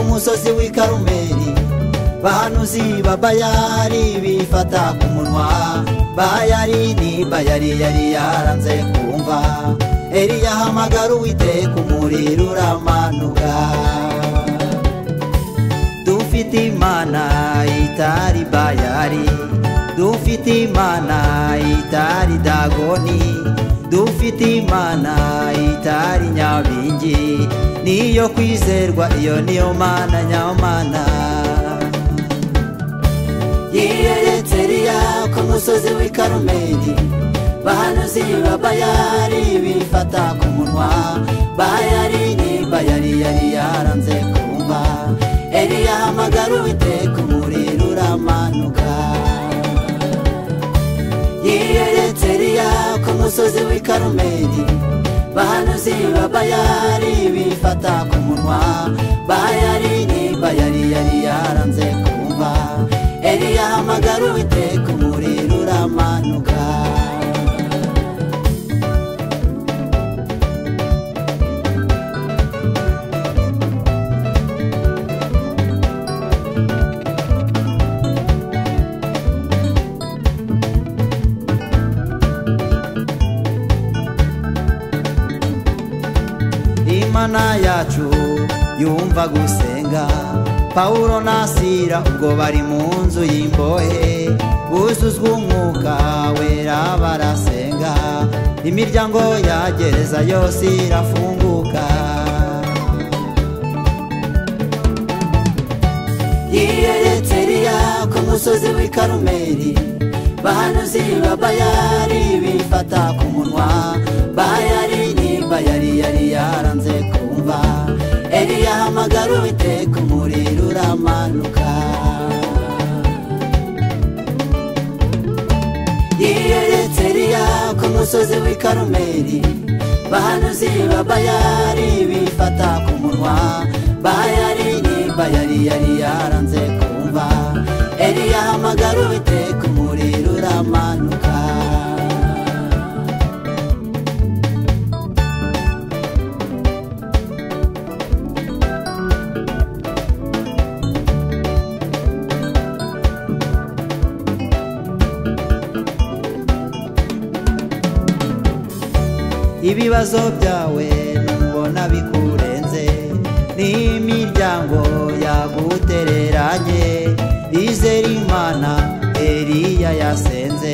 musozi w'i karumeri bahanuzi ba bayari bifata ku munwa bayari ni bayari yari yaranze kumva eriya hamagara uwiteka umuriro uramanuka dufite imana itari bayari dufite imana itari dagoni dufite imana itari nyabingi niyo kwizerwa iyo niyo mana nyamana yiyeretse riya ku musozi w'i karumeri bahanuzi ba bayari bifata ku munwa bayari ni bayari yari yaranze kumva eriya hamagara uwiteka umuriro uramanuka yiyeretse riya ku musozi w'i karumeri bahanuzi ba bayari bifata ku munwa bayari ni bayari yari yaranze kumva eriya hamagara uwiteka umuriro uramanuka imana yacu yumva gusenga pawulo nasira ubwo bari mu nzu y'imbohe buzuzwa umwuka wera barasenga imiryango ya gereza yose irafunguka yiyeretse riya ku musozi w'i karumeri bahanuzi ba bayari bifata ku munwa bayari ni bayari yari yaranze kumva eriya hamagara uwiteka umuriro uramanuka yiyeretse riya ku musozi w'i karumeri bahanuzi ba bayari bifata ku munwa bayari ni bayari yari yaranze kumva eriya hamagara uwiteka umuriro uramanuka ibibazo byawe nubona bikurenze n'imiryango yagutereranye izera imana eriya yasenze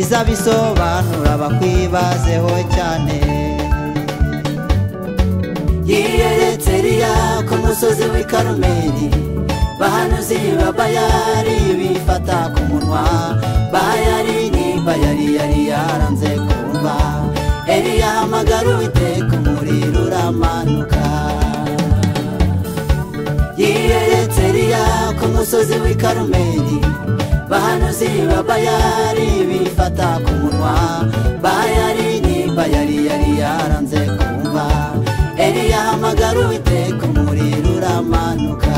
izabisobanura bakwibazeho cyane yiyeretse riya ku musozi w'i karumeri bahanuzi ba bayari bifata ku munwa bayari ni bayari yari yaranze kumva eriya hamagara uwiteka umuriro uramanuka yiyeretse riya ku musozi w'i karumeri bahanuzi ba bayari bifata ku munwa bayari ni bayari yari yaranze kumva eriya hamagara uwiteka umuriro uramanuka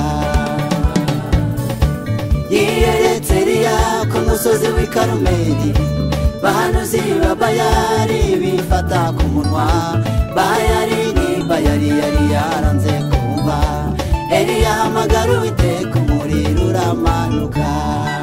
yiyeretse riya ku musozi w'i karumeri bahanuzi ba bayari bifata ku munwa bayari ni bayari yari yaranze kumva eriya hamagara uwiteka umuriro uramanuka